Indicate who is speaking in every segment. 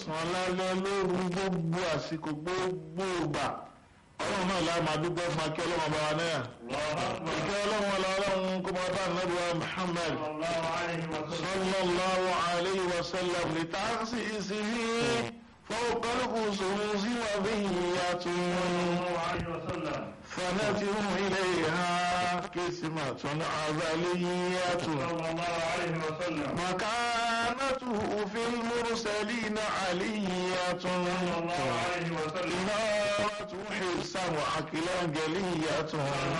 Speaker 1: sàn lálẹ́ lóru gbogbo àsìkò gbogbo ìgbà ọlọ́run náà láì máa dúpẹ́ fún akẹ́ ọlọ́run ọba wa náà ìkẹ́ ọlọ́run ọlá ọlọ́run kó máa bá nàbí wa Muhammad sallallahu alayhi wa sallam ní táàsì ìsinmi fọwọ́kọ́lùkù sòrò sí wà bí ìyàtọ̀ فنتم إليها قسمة عذلية مكانته في المرسلين علية إنارة حرصا وعقلا جلية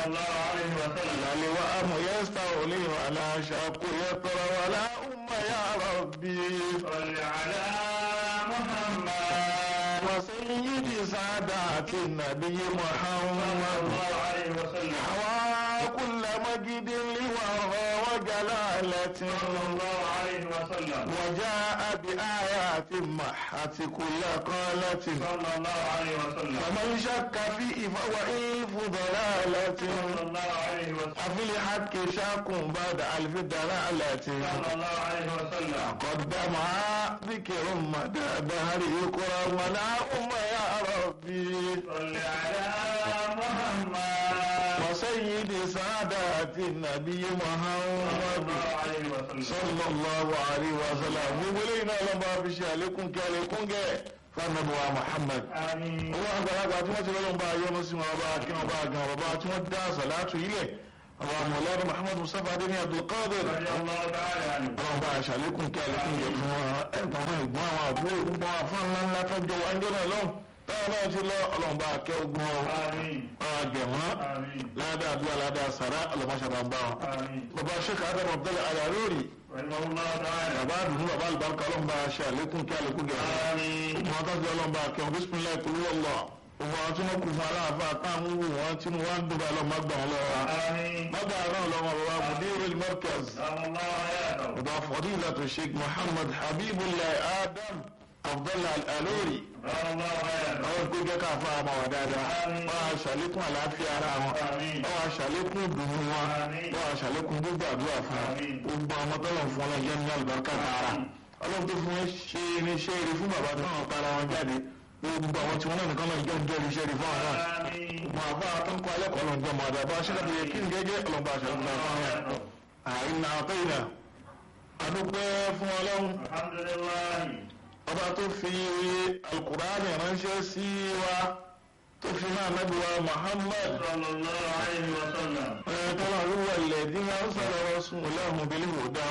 Speaker 1: للوام يستولي ولا شاق يطرى ولا أم يا ربي
Speaker 2: صل على محمد
Speaker 1: وسيد سادات النبي محمد حوى كل مجد لورى وجلالة وجاء بآيات محت كل قالة فمن شك فيه فهو إلف ضلالة أفي الحق شاك بعد ألف دلالة قدمها ذكر مدى دهر يكرم ولا أم يا ربي
Speaker 2: صل على محمد
Speaker 1: وسيد سادات النبي محمد صلى الله عليه وسلم وولينا لما بشي عليكم كاليكم فالنبوة محمد
Speaker 2: آمين
Speaker 1: owó àgbàlagbà tí wọ́n ti lọ́lọ́ bá yọ́nú sí wọn bá kí wọn bá gan bàbá tí wọ́n dá sàlátù ilẹ̀ àwọn àmọ̀lẹ́rù Muhammad Mustapha adé ní Abdulkadir
Speaker 2: رضي الله تعالى عنه
Speaker 1: ọlọ́run bá aṣàlékún kí àlékún yẹ fún wọn ẹ̀gbọ́n wọn ìgbọ́n àwọn àbúrò gbogbo àwọn afọ́n ńlá ńlá tó jọ wáńjọ́ náà lọ́hùn táwọn náà ti lọ ọlọ́run bá akẹ́ ogun ọ
Speaker 2: آمين
Speaker 1: wọn àgbẹ̀mọ́
Speaker 2: آمين
Speaker 1: ládàá àdúrà ládàá sàrà ọlọ́mọṣàbà ń bá wọn.
Speaker 2: آمين
Speaker 1: bàbá sheikh adam abdullah alarori
Speaker 2: رحمه الله تعالى
Speaker 1: bàbá àdùnnú bàbá àlùbáríkà ọlọ́run bá aṣẹ àlékún kí àlékún gẹ̀ fún wọn.
Speaker 2: آمين
Speaker 1: wọn tó ti ọlọ́run bá akẹ́ wọn bísímìlá ìkúrú ọlọ́ òun àwọn tí wọn kù fún aláàfáà táwọn wù wọn tí wọn ń dùbà lọ mọgbà wọn lọ́wọ́ wa.
Speaker 2: آمين
Speaker 1: mọgbà náà lọ́wọ́ bàbá mudirul markaz
Speaker 2: سلام الله حياته
Speaker 1: bàbá fadilatu sheikh muhammad habibullah adam abdullah alalori
Speaker 2: سلام الله حياته
Speaker 1: àwọn tó jẹ́ káfa àmọ́ wà dáadáa
Speaker 2: Àmín.
Speaker 1: wọ́n á ṣàlékún àlàáfíà ara wọn
Speaker 2: Àmín.
Speaker 1: wọ́n á ṣàlékún ìdùnnú wọn
Speaker 2: Àmín.
Speaker 1: wọ́n á ṣàlékún gbogbo àdúrà fún wọn
Speaker 2: Àmín.
Speaker 1: gbogbo àwọn tọ́lọ̀ fún wọn jẹ́ ní àlùbáríkà tààrà ọlọ́run tó fún wọn ṣe irinṣẹ́ eré fún bàbá tó náà tara wọn jáde gbogbo àwọn tí wọn náà nìkan náà jẹ́ ń jẹ́ irinṣẹ́ eré fún àwọn náà
Speaker 2: آمين
Speaker 1: mọ àbá akẹ́kọ̀ọ́ alẹ́kọ̀ọ́ náà jẹ́ mọ àdàbà ṣẹlẹ̀ yẹ kí n gẹ́gẹ́ ọlọ́ba àṣàlùkù náà fún wọn àìnà àtẹ́yìnà adúpẹ́ fún ọlọ́run
Speaker 2: الحمد لله
Speaker 1: ọba tó fi alukur'ani ránṣẹ́ sí wa tó fi náà nábì wa muhammad
Speaker 2: صلى الله عليه وسلم
Speaker 1: tọ́lá wíwà ilẹ̀ dín náà sọ̀rọ̀ sùn lẹ́hùn bí lè dá